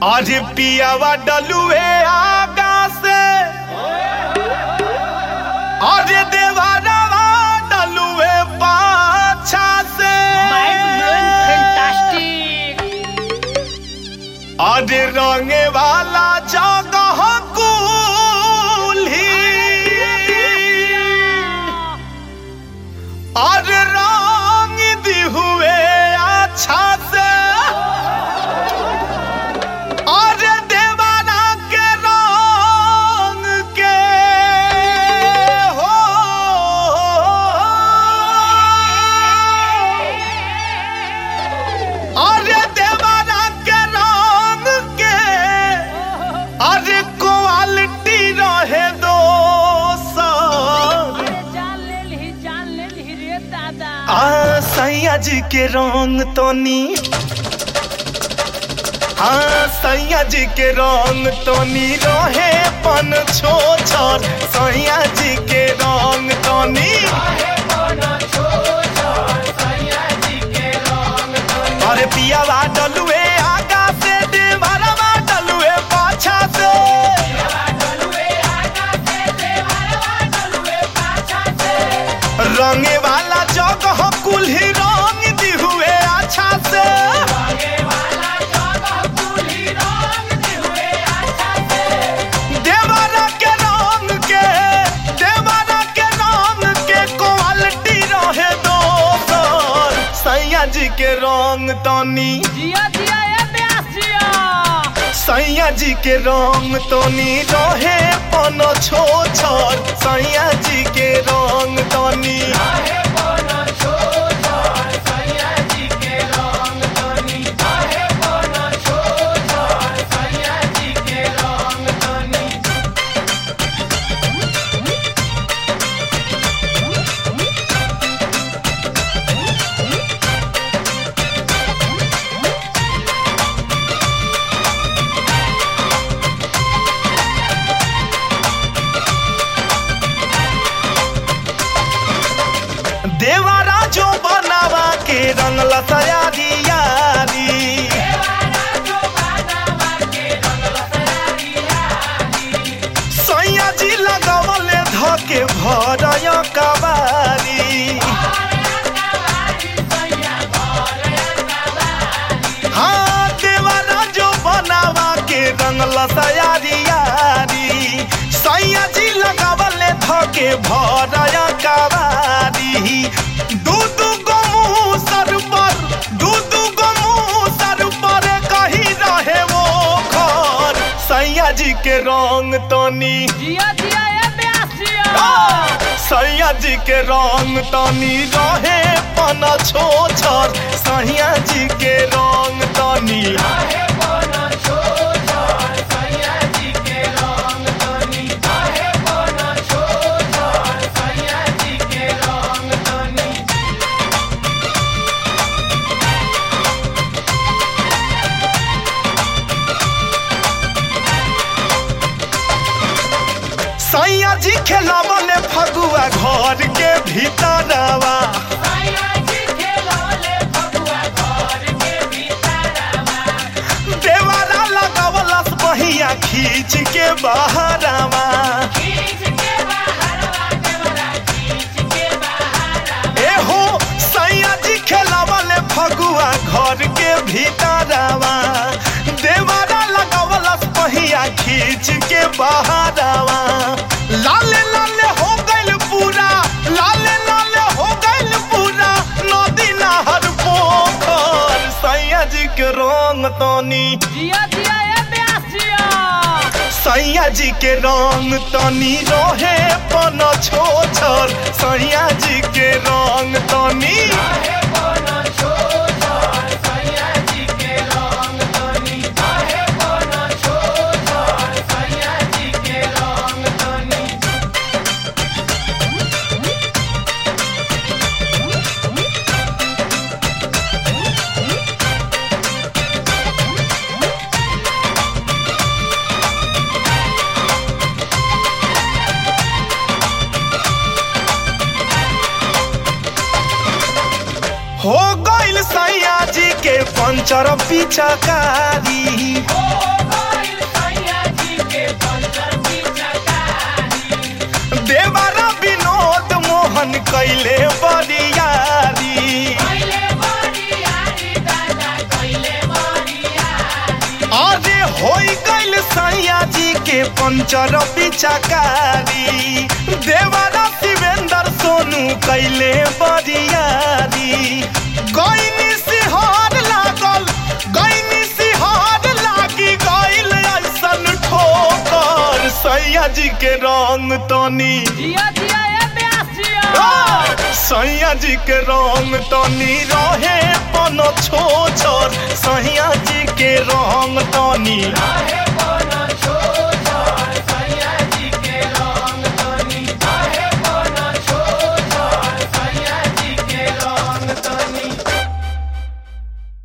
आज पियावा डलुए आगा से आज देवारावा डलुए पाछा से Mind blowing, fantastic. आज रंगे वाला जगह कुल्ही आज रंग दी हुए अच्छा से आज देवाना के रंग के हो अरे देवाना के रंग के अरे क्वालिटी रहे दो अरे जान ले ली जान ले ली रे दादा आ सैया जी के रंग तोनी हाँ सैया जी के रंग तोनी रहे पन छो छर सैया जी के रंग तोनी अरे पियावा डलुए आगा से देवरवा डलुए पाछा से रंगे वाला जगह कुल्ही रंग दी हुए अच्छा से देवरा के रंग के देवरा के रंग के क्वालिटी रहे दोसर सैया जी के रंग तनी जिया जिया ए ब्यासिया सैया जी के रंग तनी रहे पन छो छर सैया जी के रंग तनी देवारा जो बनावा के रंग लसयारी यारी सैया जी लगवले धके भरय कबारी हाँ देवारा जो बनावा के रंग लसयारी यारी सैया जी लगवले धके भरय कबारी दू दू गो मुँह सर पर दू दू गो मुँह सर पर कहीं रहे वो घर सैया जी के रंग तनी जिया जिया ए ब्यासिया सैया जी के रंग तनी रहे पन छो छर सैया जी के रंग तनी सैया जी खेलावले फगुआ घर के भीतरवा देवारा लगावलस बहिया खींच के बहरवा एहो सैया जी खेलावले फगुआ घर के भीतरवा देवारा लगावलस बहिया खींच के बहरवा लाले लाले हो गइल पूरा लाले लाले हो गइल पूरा नदी नहर पोखर सैया जी के रंग तनी जिया जिया ए ब्यासिया सैया जी के रंग तनी रहे पन छो छर सैया जी के रंग तनी हो गइल सा पंचर पिचकारी देवरा विनोद मोहन कैले बरियारी अरे होई गइल सैया जी के पंचर पिचकारी देवरा शिवेंद्र सोनू कैले बरियारी गइनी सिहार लागल गइनी सिहार लागी गइल ऐसन ठोकर सैया जी के रंग तनी जिया जिया ए ब्यासिया सैया जी के रंग तनी रहे पन छो छोर सैया जी के रंग तनी